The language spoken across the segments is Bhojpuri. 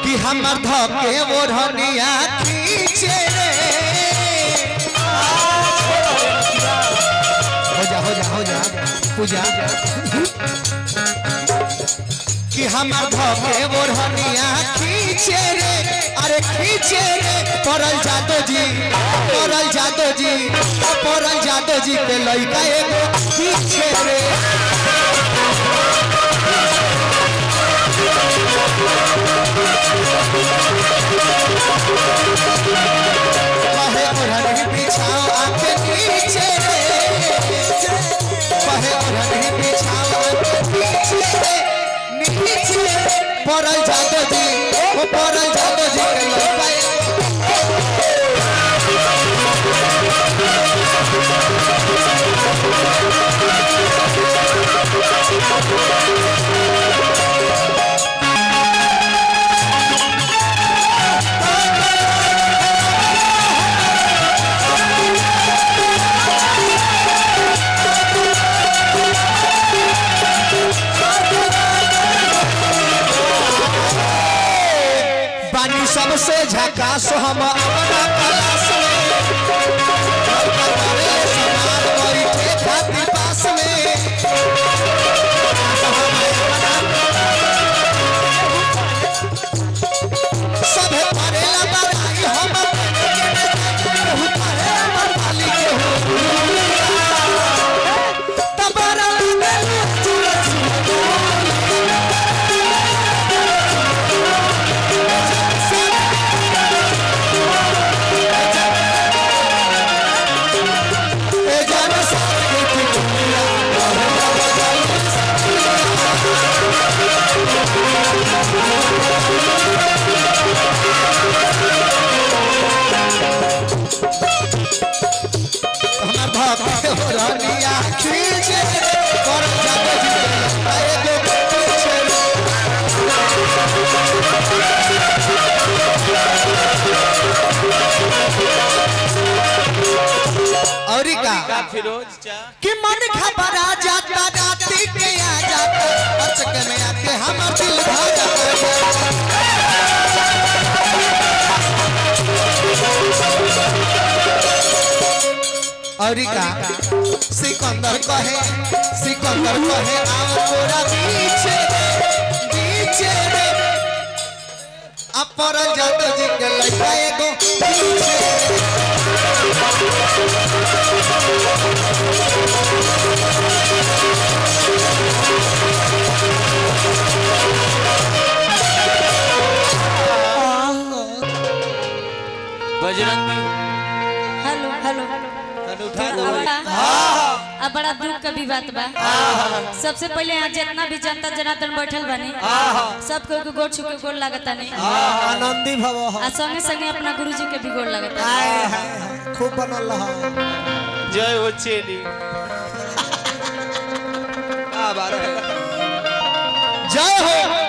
कि हमर धके ओढ़निया खींचे रे हो जा हो जा हो जा पूजा कि हमर धके ओढ़निया खींचे रे अरे खींचे रे परल जादो जी परल जादो जी परल जादो जी के लइका एगो खींचे रे कहे ओढ़नी बिछाओ आके नीचे रे कहे ओढ़नी बिछाओ आके नीचे रे नीचे परल जादो जी वो परल जादो जी के लइका बानी सबसे झकास हम अपना क्लास में लड़का करे समान बैठे खातिर पास में सभे करेला बड़ाई हम केहू करे हमर मालिक केहू तबरा लगल चुरा चुरा ए जान साथी की दुनिया हमार भाग के रानिया खींचे कर जाते जी एगो पीछे और का फिरोज चा कि मन घबरा जाता राती के आ जाता अचक में आके हमर दिल भर और का सिकंदर कहे सिकंदर कहे आओ तोरा पीछे रे पीछे रे अपर जात जी के लइका एगो पीछे रे बजरंगी हेलो हेलो तन उठा दो अब बड़ा दुख का भी बात बा सबसे पहले यहाँ जितना भी जनता जनार्दन बैठल बानी सबको के गोड़ छुके गोड़ लागता नहीं आनंदी भव आ संगे संगे अपना गुरु जी के भी गोड़ लागता हाय हाय हाय, खूब बनल रहा जय हो चेली आ बारह जय हो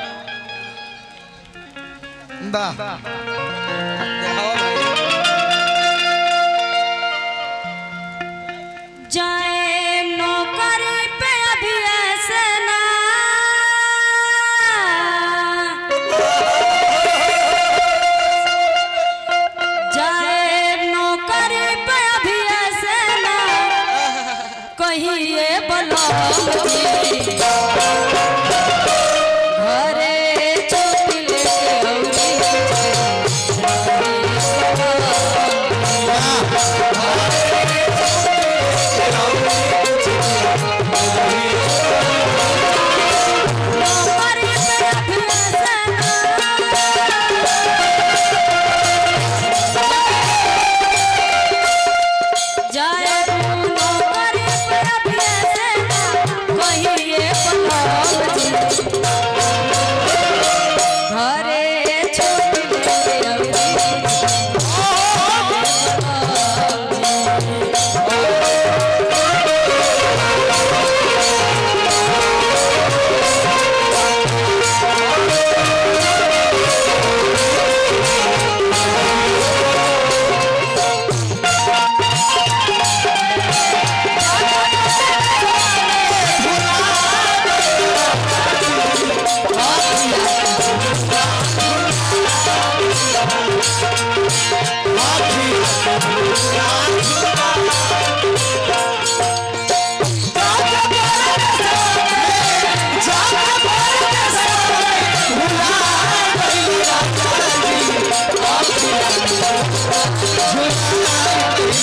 वाह दिखाओ भाई जाए नौकरी पे अभी ऐसे ना जाए नौकरी पे अभी ऐसे ना कहिए बलम जी घरे चोटी लेके नौकरी पे अभी ऐसे जाए नौकरी पे अभी ऐसे ना कहीं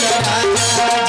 राजा